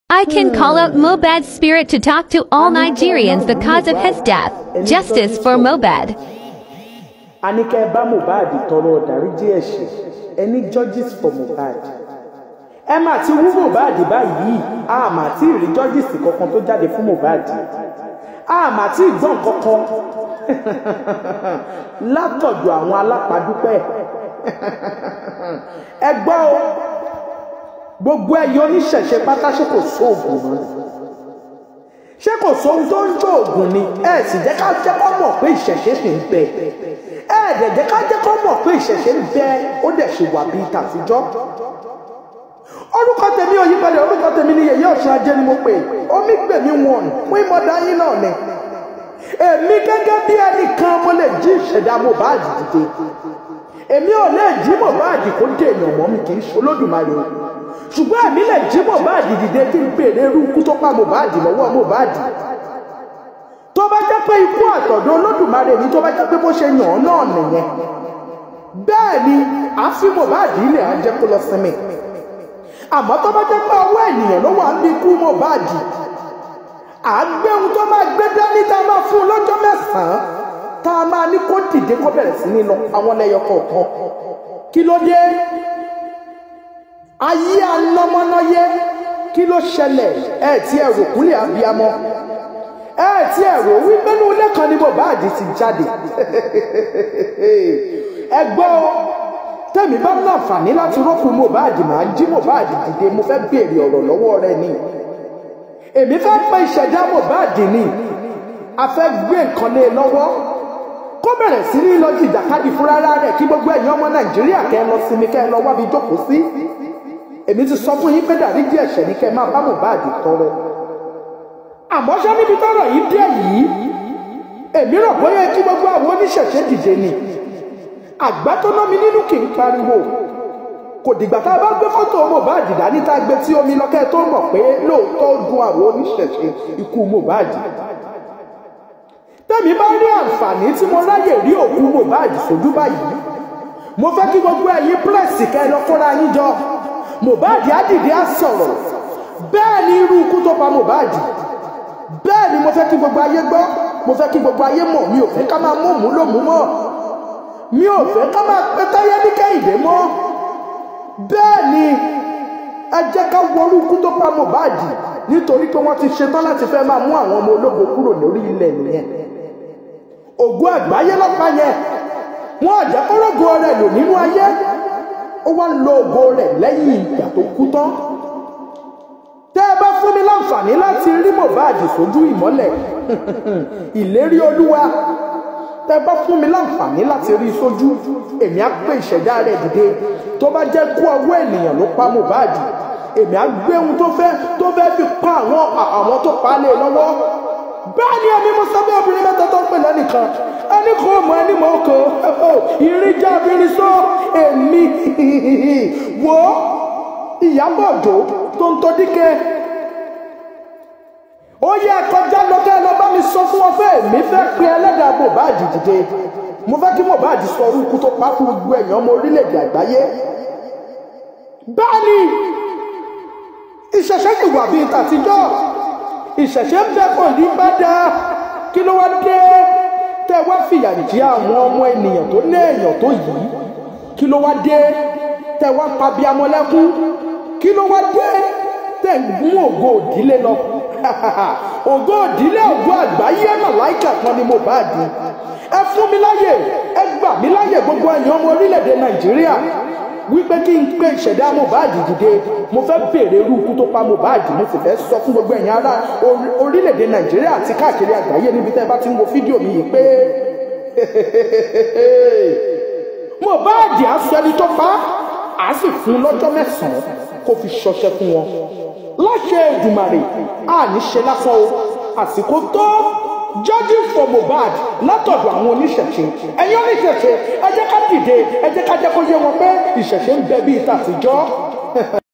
I can call out Mobad's spirit to talk to all Nigerians the cause of his death. Justice for Mobad. a ní kẹ́ ẹ bá mohbad tọrọ ìdáríjì ẹ̀ṣẹ̀ ẹni judges for mohbad ẹ mà ti wú mohbad báyìí a mà tí ì rí judges kankan tó jáde fún mohbad a mà tí ì gbọ́n kankan látọ̀dọ̀ àwọn alápàdúpẹ́ ẹ gbọ́ o gbogbo ẹ̀yọ́ oníṣẹ̀ṣe pátá ṣe kò sóògùn mọ́ ṣé kò sóhun tó ń jó ògùn ni ẹ sì jẹ́ ká jẹ́ kó mọ̀ pé ìṣẹ̀ṣe sì ń bẹ ẹ dẹ̀ jẹ́ ká jẹ́ kó mọ̀ pé ìṣẹ̀ṣe ń bẹ ó dẹ̀ ṣe wà bíi tàtijọ́ orúkọ tèmi ò yípadà orúkọ tèmi ni yèyé ọ̀ṣun ajé ni mo pè omi gbèmí wọn fún ìmọ̀dá yín náà ni èmi gẹ́gẹ́ bí ẹnìkan mo lè jí ìṣẹ̀dá Mohbad dìde èmi ò lè jí Mohbad kó dé èèyàn mọ́ mi kì í ṣe Olódùmarè o ṣùgbọ́n èmi lè jí Mohbad dìde kí n béèrè irú ikú tó pa Mohbad lọ́wọ́ Mohbad tó bá jẹ́ pé ikú àtọ̀dọ̀ Olódùmarè ni tó bá jẹ́ pé bó ṣe yàn án náà nìyẹn bẹ́ẹ̀ ni àfi Mohbad ilẹ̀ á jẹ́ kó lọ sinmi àmọ́ tó bá jẹ́ pé ọwọ́ ènìyàn ló wà ní ikú Mohbad à á gbé ohun tó máa gbé dání tá a máa fún un lọ́jọ́ mẹ́sàn-án tá a máa ní kó dìde kó bẹ̀rẹ̀ sí ní lọ àwọn lẹ́yọ kọ̀ọ̀kan kí ló dé ayé anọmọnọyé kí ló ṣẹlẹ̀ ẹ tí ẹ rò kúlẹ̀ abiyamọ ẹ tí ẹ rò wípé ní ilé kan ní Mohbad ti jáde ẹ gbọ́ tẹ̀mí bá ní àǹfààní láti rọ́pò Mohbad máa jí Mohbad dìde mo fẹ́ béèrè ọ̀rọ̀ lọ́wọ́ rẹ ni èmi fẹ́ pé ìṣẹ̀dá Mohbad ni a fẹ́ gbé nǹkan lé e lọ́wọ́ kó bẹ̀rẹ̀ sí ní lọ jìjàkadì fúnra rẹ̀ kí gbogbo ẹ̀yin ọmọ Nàìjíríà kẹ́ ẹ lọ sinmi kẹ́ ẹ lọ wábi jókòó sí èmi ti sọ fún yín pé dáríjì ẹ̀ṣẹ̀ ní kẹ́ ẹ máa bá Mohbad tọrọ àmọ́ ṣé níbi tọ́rọ̀ yìí dé yìí èmi rò bóyá kí gbogbo àwọn oníṣẹ̀ṣe dìde ni àgbà tó ná mi nínú kì í pariwo kò dìgbà tá a bá gbé fọ́tò Mohbad dání tá a gbé tí omi lọ́kẹ́ tó mọ̀ pé lóòótọ́ dùn àwọn oníṣẹ̀ṣe ikú Mohbad tẹ́mi bá rí àǹfààní tí mo ráyè rí òkú Mohbad sójú báyìí mo fẹ́ kí gbogbo ẹ̀yin pírẹ́sì kẹ́ ẹ lọ kóra yín jọ Mohbad á dìde á sọ̀rọ̀ bẹ́ẹ̀ ni irú ikú tó pa Mohbad bẹ́ẹ̀ ni mo fẹ́ kí gbogbo ayé gbọ́ mo fẹ́ kí gbogbo ayé mọ̀ mi ò fẹ́ ká máa mú òmù lòmú mọ́ mi ò fẹ́ ká máa pẹ́ táyé ní kẹ́hìndé mọ́ bẹ́ẹ̀ ni ẹ jẹ́ ká wọrú ikú tó pa Mohbad nítorí pé wọ́n ti ṣetán láti fẹ́ máa mú àwọn ọmọ ológo kúrò lórí ilẹ̀ nìyẹn ògo àgbáyé lọ́pàá yẹn wọ́n àjẹkọ́rọ́gọ rẹ̀ lò nínú ayé ó wá ń lo ògo rẹ̀ lẹ́yìn ìgbà tó kú tán tẹ́ ẹ bá fún mi láǹfààní láti rí Mohbad sójú ìmọ́lẹ̀ ìlérí olúwa tẹ́ ẹ bá fún mi láǹfààní láti rí sójú èmi á gbé ìṣẹ̀dá rẹ̀ dìde tó bá jẹ́ kú ọwọ́ ènìyàn ló pa Mohbad èmi á gbé ohun tó fẹ́ tó fẹ́ fi pa àwọn àwọn tó pa á lé lọ́wọ́ bẹ́ẹ̀ ni èmi mo sọ bí obìnrin mẹ́ta tó ń pè lẹ́nìkan ẹni kò mọ ẹni mọ oko ìrìnjà abirin sọ èmi wo Ìyábọ̀ Òjó tó ń tọ́ díkẹ́ ó yẹ kọjá lọ́kẹ́ lọ bá mi sọ fún wọn pé èmi fẹ́ pe ẹlẹ́dàá Mohbad dìde mo fẹ́ kí Mohbad sọ orúkú tó pa fún gbogbo ẹ̀yàn ọmọ orílẹ̀-èdè àgbáyé bẹ́ẹ̀ ni ìṣẹ̀ṣẹ̀ ti wà bíi tàtijọ́ ìṣẹ̀ṣẹ̀ ń bẹ kò ní bá dáa kí ló wá dé tẹ wá fìyà jẹ àwọn ọmọ ènìyàn tó ní èèyàn tó yìí kí ló wá dé tẹ wá pa bí amọ̀lẹ́kún kí ló wá dé tẹ ń gún ògo òdílé lọ ògo òdílé ògo àgbáyé màláìkà kan ni Mohbad ẹ fún mi láyè ẹ gbà mí láyè gbogbo ẹ̀yin ọmọ orílẹ̀-èdè Nàìjíríà wípé kí n pé ìṣẹ̀dá Mohbad dìde mo fẹ́ béèrè irú ikú tó pa Mohbad mo sì fẹ́ sọ fún gbogbo ẹ̀yin ará orílẹ̀-èdè Nàìjíríà àti káàkiri àgbáyé níbi tẹ́ ẹ bá ti ń wo fídíò mi yìí pé Mohbad á sọ ẹni tó pa á sì fún lọ́jọ́ mẹ́sàn-án kó fi ṣọṣẹ́ fún wọn láṣẹ Èdùmàrè àní ṣe lásán o àsìkò tó judging for Mohbad látọ̀dọ̀ àwọn oníṣẹ̀ṣe ẹ̀yin oníṣẹ̀ṣe ẹ jẹ́ ká dìde ẹ jẹ́ ká jẹ́ kó yé wọn pé ìṣẹ̀ṣe ń bẹ bíi tàtijọ́